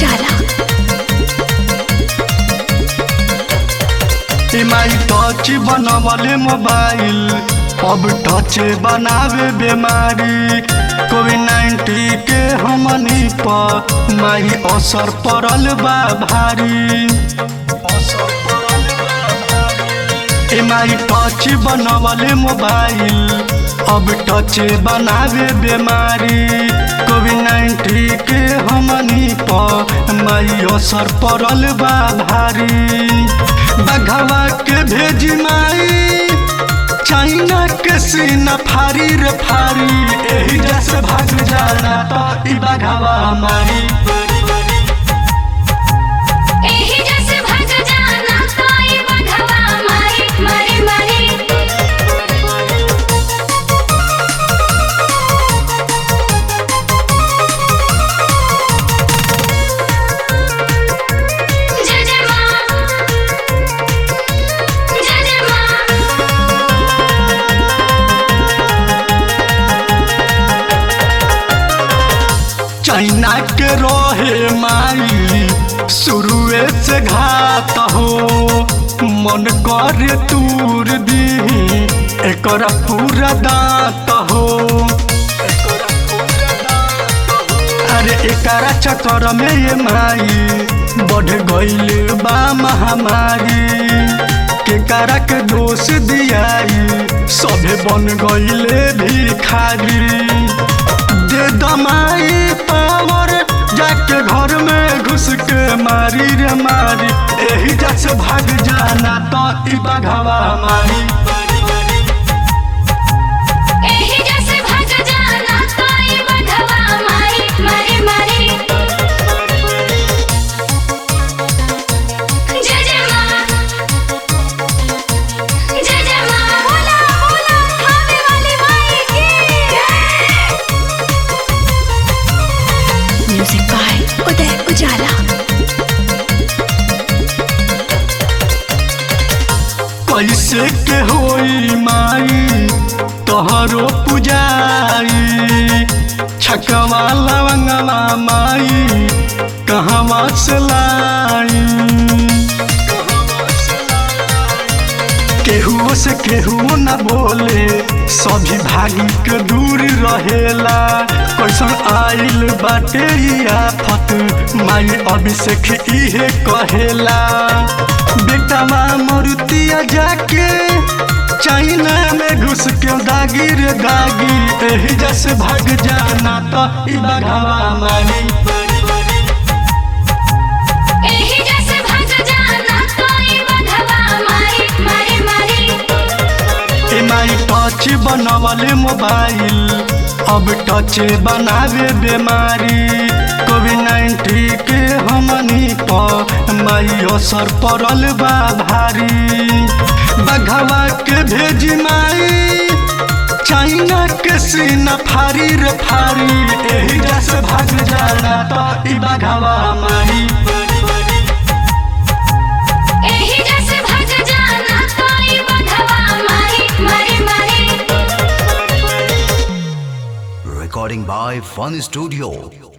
उजाला माई टच बनवले मोबाइल अब टच बनावे बीमारी कोविड नाइन्टीन के हमनी पर माई असर पड़ल बा भारी माई टच बनवले मोबाइल अब टच बनावे बीमारी कोविड नाइन्टीन के हमनी पर माई असर पड़ल बा भारी बघवा के भेज माई चाइना के सीना फारी रे फारी एही जैसे भाग जाना तो ई बघवा मारी एही जैसे भग जाना कोई बघवा मारी मारी मारी जय जय माँ जय जय माँ चाइना के रहे माई शुरुए से घात हो मन कर तूर दी एकर पूरा दांत हो अरे एकरा चक्कर में ये माई बढ़ गईल बा महामारी केकरा के दोष दियाई सभे बन गईले भिखारी दे दमाई पावर जाके घर में घुस के मारी रे मारी एही जैसे भाग जाना तो ई बघवा मारी एही जैसे भग जाना कोई बघवा मारी मारी मारी जय जय माँ जय जय माँ बोला बोला खाने वाली माई की जय म्यूजिक बाय उदय उजाला कैसे के होई माई तोहरो पुजाई छकवा लवंगवा माई कहवा से लाई केहू से केहू न बोले सभी भागी के दूर रहेला कैसन आइल बाटे ई आफत माई अभिषेक इहे कहेला बेटवा मरुतिया जाके चाइना में घुस के दागी रे दागी एही जैसे भाग जाना तो ई बघवा मारी एही जैसे भग जाना कोई बघवा मारी मारी मारी माई टच बनवले मोबाइल अब टच बनावे बीमारी कोविड नाइन्टीन के हमनी पर माई असर पड़ल बा भारी बघवा के भेज माई चाइना के सीना फारी रे फारी एही जैसे भाग जाना तो ई बघवा मारी एही जैसे भग जाना कोई बघवा मारी मारी मारी Recording by Fun Studio.